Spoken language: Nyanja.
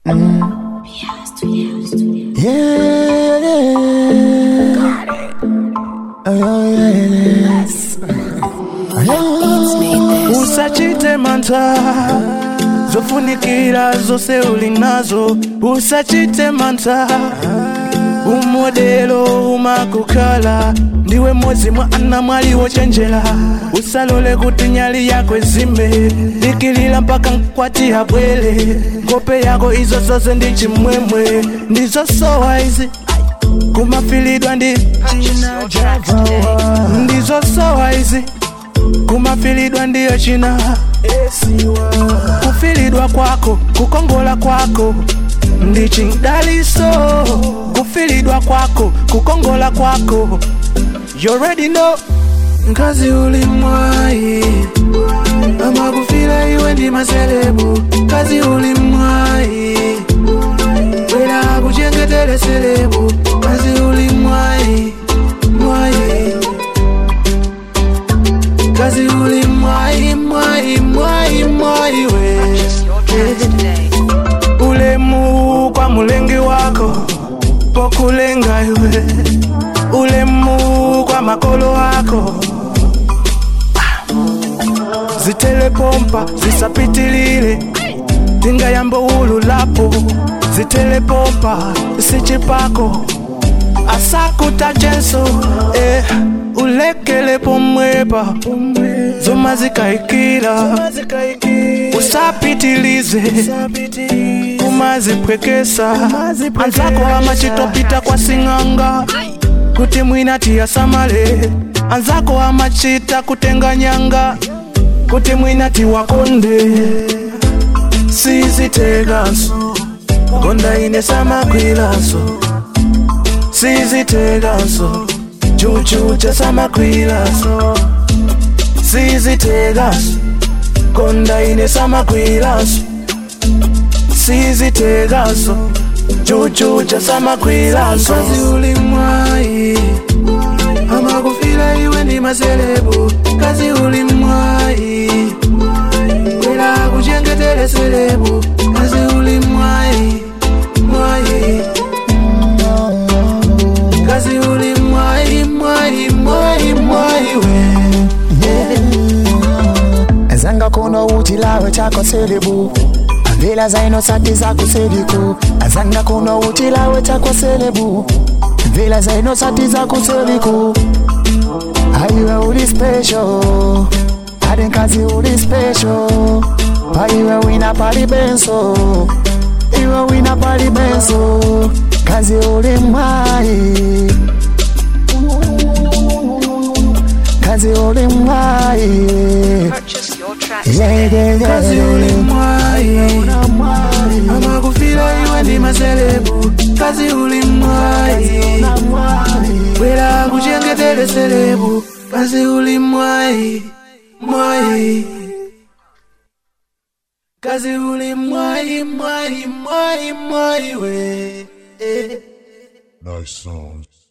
Yeah, yeah. Oh, yeah, yes. usachite mantha zofunikira zose uli nazo usachite mantha umodelo umakukhala ndiwe modzi mwa ana mwali wochenjera usalole kuti nyali yako izime dikilira mpaka mkwati abwere ngope yako izo zonse ndi chimwemwe ndizosowa izi kumafilidwa ndi ndizosowa izi kumafilidwa ndiyo china kufilidwa kwako kukongola kwako ndi chidaliso kufilidwa kwako kukongola kwako you already know ngazi uli mwai amakufila iwe ndi maselebu ngazi uli mwai wera kuchengetele selebu ngazi uli mwai mwai Kazi uli mwai mwai mwai mwai we Ulemu kwa mulengi wako Pokulenga iwe Ulemu kwa makolo wako Zitelepompa zisapitilile Tinga yambo ululapo Zitelepompa sichipako asakuta jenso eh, ulekele pomwepa zoma zikaikila usapitilize kumazipwekesa anzako amachitopita kwa sing'anga kuti mwinati samale anzako amachita kutenga nyanga kuti mwinati wakonde siziteganso konda ine samakwilaso siziteganso chuchucha samakwilaso sizitegaso konda ine samakwilaso sizitegaso chuchucha samakwilaso kazi uli mwai amakufila iwe ndi maselebu kazi uli mwai wera kuchengetele selebu kazi uli mwai mwai kazi uli mwai mwai mwai mwai we Azanga kuno utilawe chako selebu Vila zaino sati zako seliku Azanga kuno utilawe chako selebu Vila zaino sati zako seliku Aiwe uli special Ade kazi uli special Paiwe wina pali benso Iwe wina pali benso Kazi uli mwai Kazi uli mwai Yeah, yeah, yeah. kazi uli mwai amakufila iwe ndi maselebu kazi uli mwai wera kuchengetele selebu kazi uli mwai mwai kazi uli mwai mwai mwai mwai we eh. Nice songs.